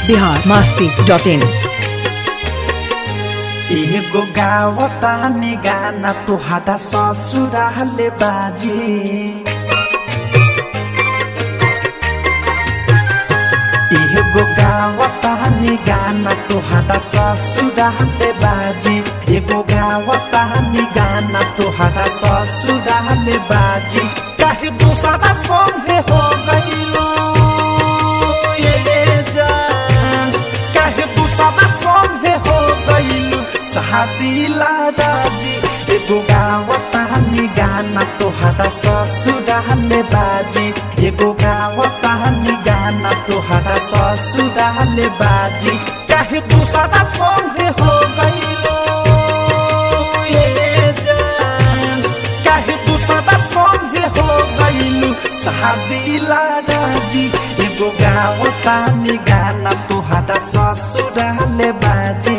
Bihar Masti dot in एगो गावतानी गाना तोहारा ससुराले बाजी एगो गावतानी गाना तोहारा ससुराले बाजी एगो गावतानी गाना तोहारा ससुराले बाजी काहे दूसरा संगे हो गइलो ये जान काहे दूसरा संगे हो गइलो शादीला राजी एगो गावतानी गाना तोहारा ससुराले बाजी एगो गावतानी गाना तोहारा ससुराले बाजी काहे दूसरा संगे हो गइलो ये जान काहे दूसरा संगे हो गइलू शादीला राजी एगो गावतानी गाना तोहारा ससुराले बाजी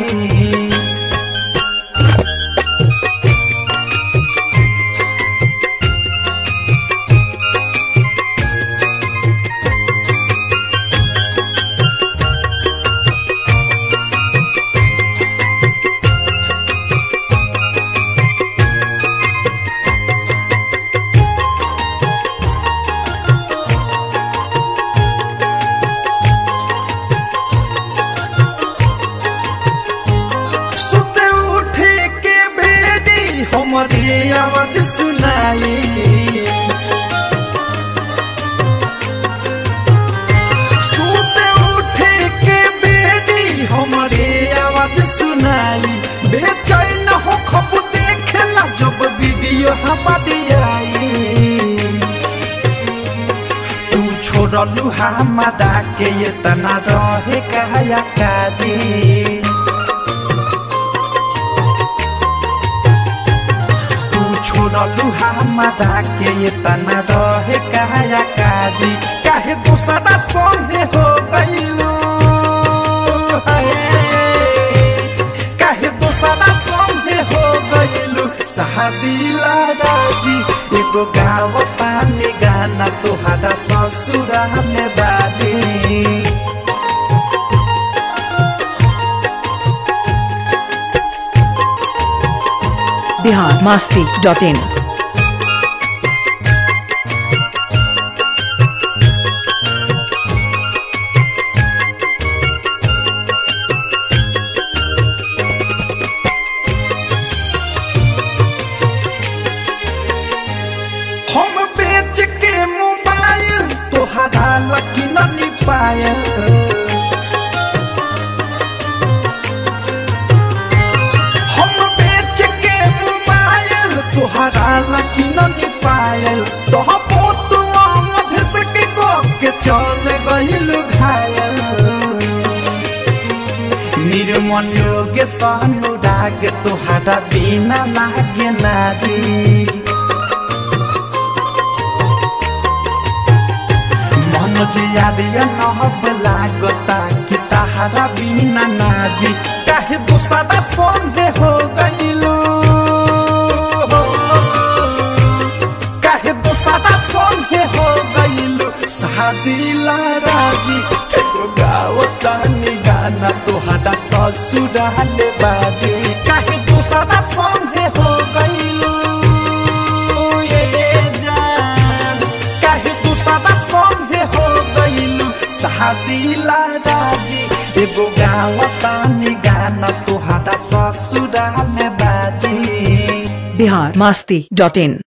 सुते उठे के बेटी हमारी आवाज सुनाई सुते उठे के बेटी हमारी आवाज सुनाई बेचैन हो खब देखेला जब वीडियो हमारी आई तू छोड़लू हमारा के इतना रहे कहया काजी तू छोड़लू हमारा के इतना रहे कहया काजी काहे दूसरा संगे हो गइलू हाय। काहे दूसरा संगे हो गइलू शादीला राजी एगो गाव पानी गाना तोहारा ससुरा में बाजी बिहार मास्ती डॉट इन हम बेच के मोबाइल तोहरा लकी नहीं पाए हम बेच के मोबाइल तोहरा लकी नहीं पाए तो पोत मधस के को के चल गइल घायल निर्मल योगे सहनुराग तोहरा बिना लागे नाजी मनोज यादिया नहब लागता कि तहारा बिना नाजी काहे दूसरा संगे हो गइलू काहे दूसरा संगे हो गइलू शादीला राजी एगो गावतानी गाना तोहरा ससुराले बाजी काहे दूसरा संगे हो गइलू ये जान काहे दूसरा संगे हो गइलू शादीला राजी एगो गावतानी गाना तोहरा ससुराले बाजी बिहार मास्ती डॉट इन